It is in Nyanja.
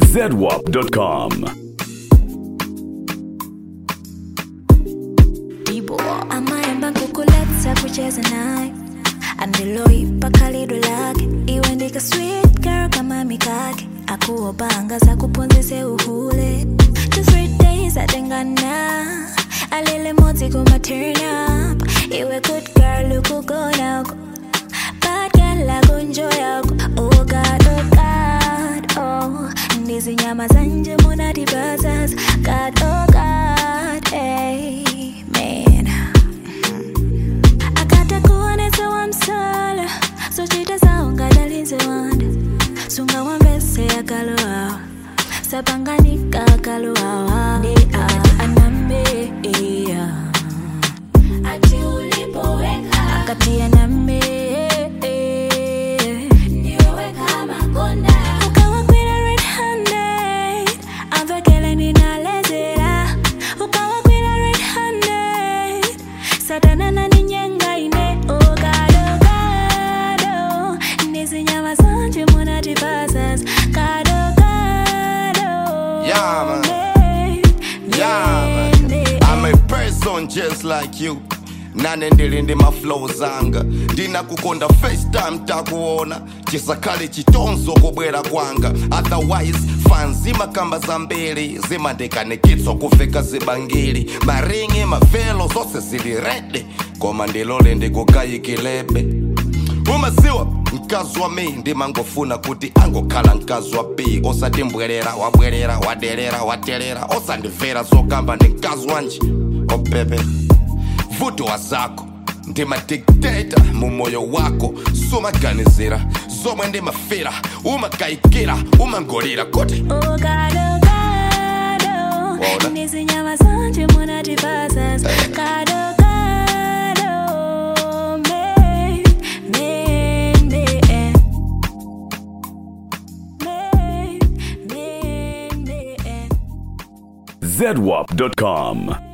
zedwap.com. Dibo amayamba kukuletha kucheza naye andiloipa khalido lake iwe ndika sweet girl kama mikake akuwopanga zakuphunzise uhule two three days atengana alele modzi kuma turn up iwe good girl ukugonako bad girl akunjoyako oh god oh god oh ndizinyama zanje munatibazas god oh god amen akata kuonesa wamsala sochita saungadalize wanda sunga wambese akaloawa sapanganika akaloawa ndi a- anambe iya ati ulipoweka akati anambe niweweka makonda ukawakwira red handed amvekele ninalezera ukawakwira red handed satana naninyenga ine ogadogado ndizinyama zanje munatipasas gadogado Yeah, man. Yeah, man. I'm a person just like you nane ndili ndi maflow zanga ndinakukonda first time takuona chisakale chitonzo kubwera kwanga otherwise fan zimakamba zambiri zimandikanikitswa kuveka zibangiri maringi mavelo zonse zili rede koma ndilole ndikukayikilebe umaziwa mkazi wa mi ndimangofuna kuti angokhala mkazi wa b osati mbwerera wabwerera waderera waterera osandimvera zokamba ndi mkazi wanji opepe vuto wa zako ndimadikteta mu moyo wako sumaganizira zomwe ndimafera umakayikira umangolira kuti ogadogado Waona? ndizinyama zanje munatipasas gadogado me me me eh. me me me eh. zedwap.com.